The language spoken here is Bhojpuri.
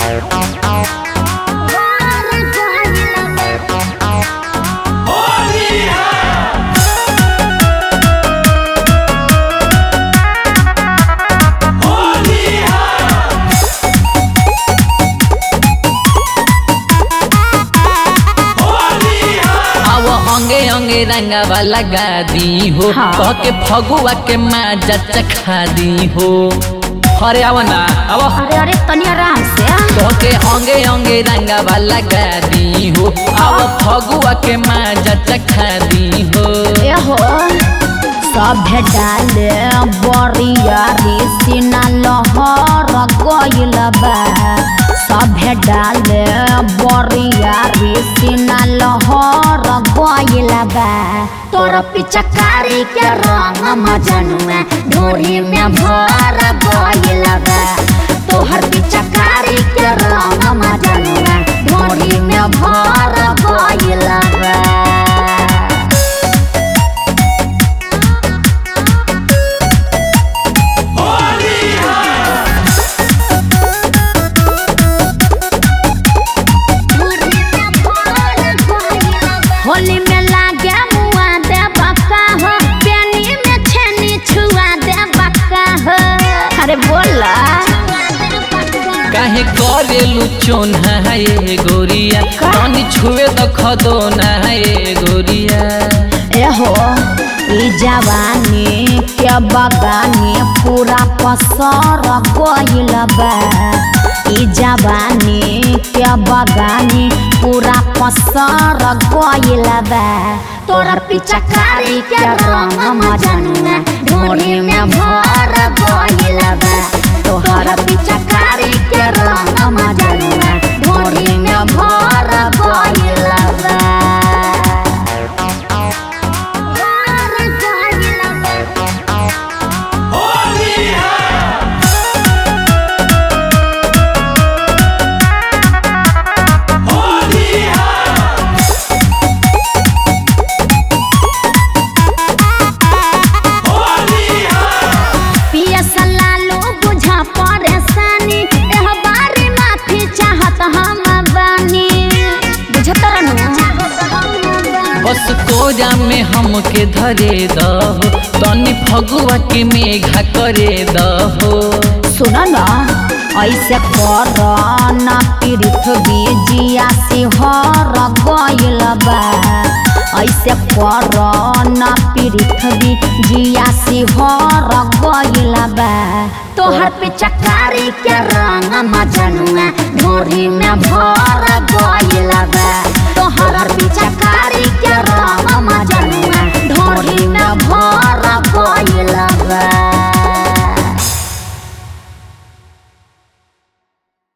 अब अंगे अंगे रंगवा लगा दी हो हाँ। कह के फगुआ के माजा चखा दी हो अरे आव ना अब अरे अरे तनी आराम से कह के अंगे अंगे रंगवा लगा दी हो अब फगुआ के माजा चखा दी हो ए हो सभे डाले बरिया रे सीना लहर गइल बा सभे डाले बरिया रे सीना लहर गइल बा तोर पिचकारी के रंग मजनुआ ढोरी में भर गइल बा तोहर पिचकारी के रंग मजनुआ ढोरी में भर गइल बा होली में लागे मुआ दे बक्का हो पेनी में छेनी छुआ दे बक्का हो अरे बोला काहे करेलु चोन है गोरिया पानी छुए दख दो ना है गोरिया ए हो ई जवानी के बगानी पूरा पसर गइल बा ई जवानी के बगानी पूरा पसर गइल बा तोरा पिचकारी के रंग मजनुआ ढोरी में भर गइल बा तोहरा पिचकारी के रंग मजनुआ ढोरी में भर गइल बा पिया सलालो बुझा परेशानी एह बारी माफी चाहत हम बानी बुझत रहनु बस कोजा में हमके धरे दहो तनी फगुआ के मेघा करे दहो सुन न ऐसे कर न पृथ्वी जिया सिहर गइल बा ऐसे कर न पृथ्वी जिया सिहर गइल बा तोहर पे चकारी के रंग मजनुआ ढोरी में भर गइल बा